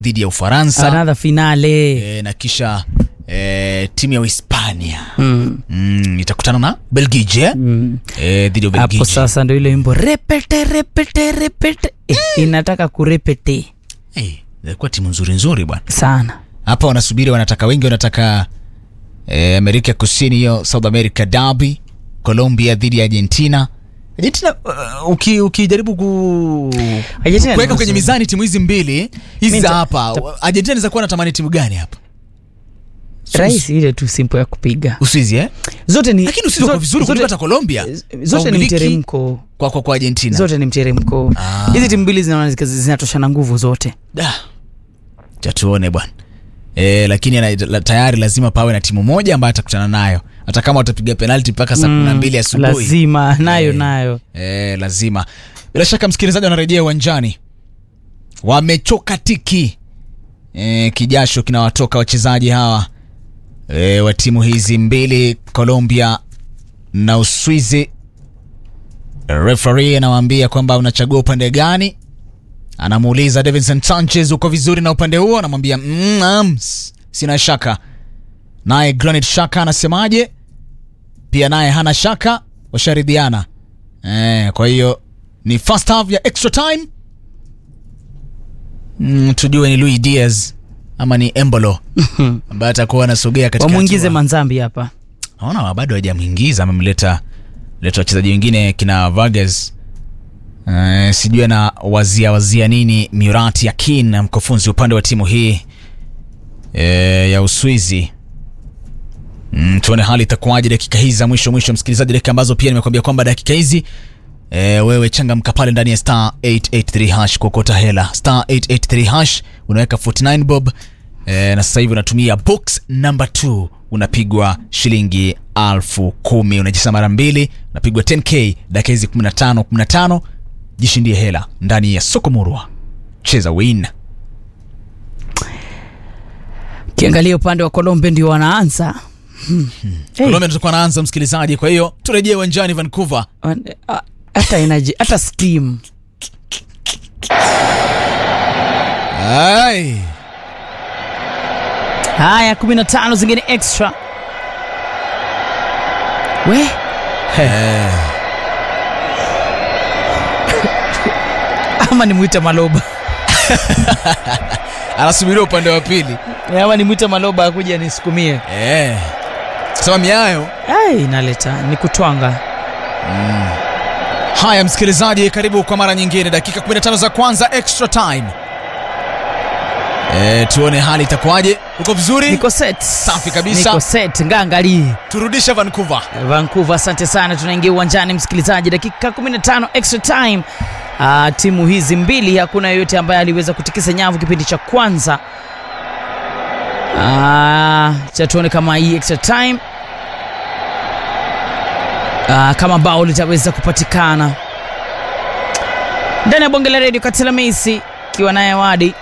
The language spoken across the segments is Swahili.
dhidi ya Ufaransa another finale e, na kisha e, timu ya Uhispania mm. mm, itakutana na Belgiji eh? Mm. e, dhidi ya hapo Belgiji. sasa ndo ile wimbo repete repete repete eh, inataka kurepete Hey, ilikuwa timu nzuri nzuri bwana. sana Hapa wanasubiri, wanataka wengi, wanataka e, Amerika Kusini, hiyo South America derby, Colombia dhidi ya Argentina. Argentina uh, uki, ukijaribu ku Argentina ni kuweka kwenye nzuri. mizani timu hizi mbili hizi Mi za nita- hapa, Argentina inaweza kuwa natamani timu gani hapa? rahisi ile tu simple ya kupiga Uswizi eh? zote ni Lakini Uswizi wako vizuri kuliko hata Colombia. zote Kwa ni umiliki mteremko kwa, kwa, kwa Argentina. zote ni mteremko Ah. hizi timu mbili zinaona zika- zinatoshana nguvu zote Da. Cha tuone bwana. E, lakini ana- la, tayari lazima pawe na timu moja ambayo atakutana nayo hata kama watapiga penalti mpaka saa kumi na mbili asubuhi lazima nayo Eh. nayo e, lazima bila shaka msikilizaji wanarejea uwanjani wamechoka tiki e, kijasho kinawatoka wachezaji hawa e, wa timu hizi mbili colombia na uswizi refari anawaambia kwamba unachagua upande gani anamuuliza davinson sanchez uko vizuri na upande huo anamwambia mm, um, sina shaka naye granit shaka anasemaje pia naye hana shaka washaridhiana eh, kwa hiyo ni first half ya extra time mm, tujue ni louis diaz ama ni embolo ambaye atakuwa anasogea katika wamwingize hatua- manzambi hapa naona bado hajamwingiza amemleta leta wachezaji wengine kina Vargas uh, sijui ana wazia wazia nini Murat Yakin mkufunzi upande wa timu hii e, ya Uswizi mm, tuone hali itakuwaje dakika hizi za mwisho mwisho msikilizaji dakika ambazo pia nimekuambia kwamba dakika hizi e, wewe changamka pale ndani ya star 883 hash kuokota hela star 883 hash unaweka 49 bob e, na sasa hivi unatumia box number 2 unapigwa shilingi alfu kumi unajisa mara mbili unapigwa 10k dakika hizi 15 15 jishindie hela ndani ya soko murwa cheza win kiangalia upande wa Colombia ndio wanaanza Hmm. Hey, Colombia tutakuwa naanza msikilizaji kwa hiyo turejee uwanjani Vancouver wan- ah, hata energy hata steam Ai. haya 15 zingine extra we ama nimwite maloba anasubiria upande wa pili ama nimwite maloba akuja nisukumie eh. sema miayo ai inaleta ni kutwanga haya msikilizaji karibu kwa mara nyingine dakika 15 za kwanza extra time e, tuone hali itakuwaje uko vizuri niko set Safi kabisa. niko set ngangali turudishe vancouver vancouver asante sana tunaingia uwanjani msikilizaji dakika 15 extra time uh, timu hizi mbili hakuna yoyote ambaye aliweza kutikisa nyavu kipindi cha kwanza uh, cha tuone kama hii extra time uh, kama bao litaweza kupatikana ndani ya bonge la redio katila meisi ikiwa naye wadi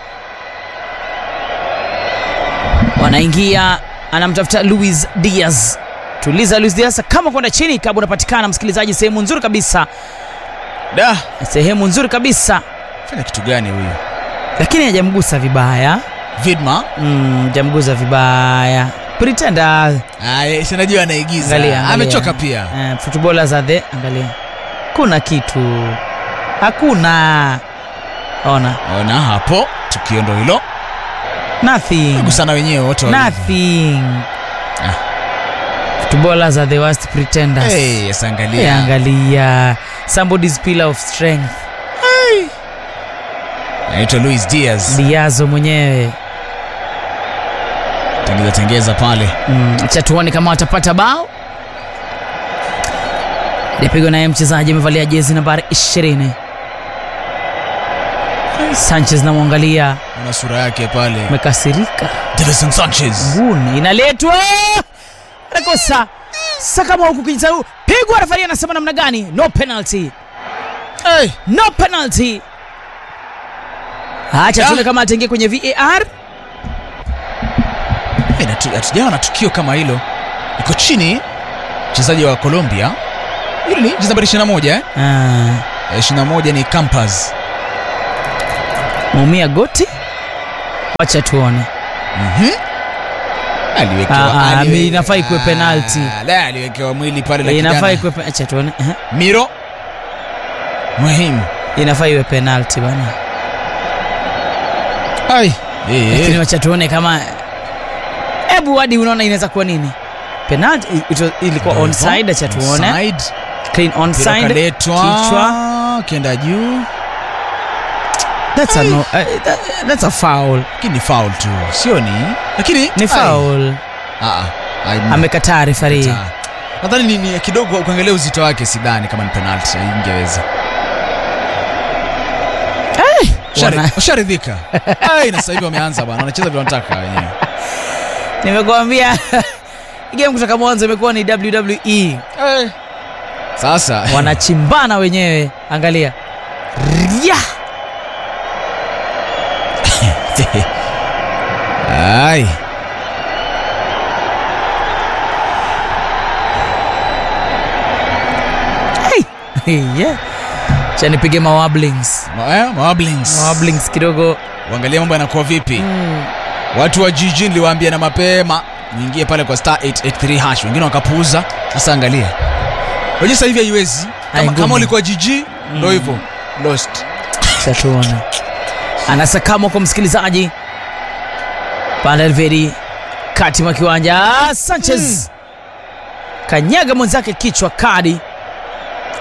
wanaingia anamtafuta luis diaz tuliza luis diaz kama kwenda chini kabla unapatikana msikilizaji sehemu nzuri kabisa da sehemu nzuri kabisa fanya kitu gani huyu lakini hajamgusa vibaya vidma mm, hajamgusa vibaya pretenda Ay, sinajua anaigiza angalia, angalia. amechoka pia eh, footballers are the angalia kuna kitu hakuna ona ona hapo tukio ndo hilo nothing gusana wenyewe wote wawili. nothing Ah. footballers are the worst pretenders hey, yes, Eh, angalia angalia somebody's pillar of strength naitwa luis diaz diazo mwenyewe tengeza tengeza pale mm, acha tuone kama watapata bao ilipigwa naye mchezaji amevalia jezi nambari 20 sanchez namwangalia ona sura yake pale amekasirika Davison sanchez nguni inaletwa anakosa sakama huku kijisau pigwa rafari anasema namna gani no penalty hey. no penalty acha Ah. tuone kama ataingia kwenye var Hey, natu- hatujawa na tukio kama hilo iko chini mchezaji wa colombia hili ni jezi nambari 21 eh? ah, Eh, 21 ni campas maumia goti wacha tuone Mhm. Aliwekewa- Ah, ah, aliwe- inafaa ikuwe penalty. Ah, la, aliwekewa mwili pale na inafaa kijana. ikuwe pe- acha tuone Ehe. Miro muhimu inafaa iwe penalty bana Ai. Eh, lakini eh. wacha tuone kama hebu hadi unaona inaweza kuwa nini penalty it was- ilikuwa Ndio onside hivyo. acha tuone Onside. clean Mpira onside ukaletwa, kichwa kenda juu that's a no, uh, that, that's a foul lakini ni foul tu sioni lakini ni ai. foul Ah, ah. Ai, amekataa refari Kataa. nadhani ni, ni kidogo ukiangalia uzito wake sidhani kama ni penalty ingeweza Wana- usharidhika Ai, na sasa hivi wameanza bwana wanacheza vile wanataka wenyewe nimekuambia game kutoka mwanzo imekuwa ni wwe sasa wanachimbana wenyewe angalia Rya! ai Hey, yeah. cha nipige mawablings Ma- eh, mawablings mawablings kidogo uangalia mambo yanakuwa vipi mm. watu wa jiji niliwaambia na mapema muingie pale kwa star 883 hash wengine wakapuuza sasa angalia wenye sasa hivi haiwezi Ai, kama, ngumu. kama ulikuwa jiji ndo hivyo lost Chatuona anasakama kwa msikilizaji Panelveri kati mwa kiwanja Ah, Sanchez kanyaga mwenzake kichwa kadi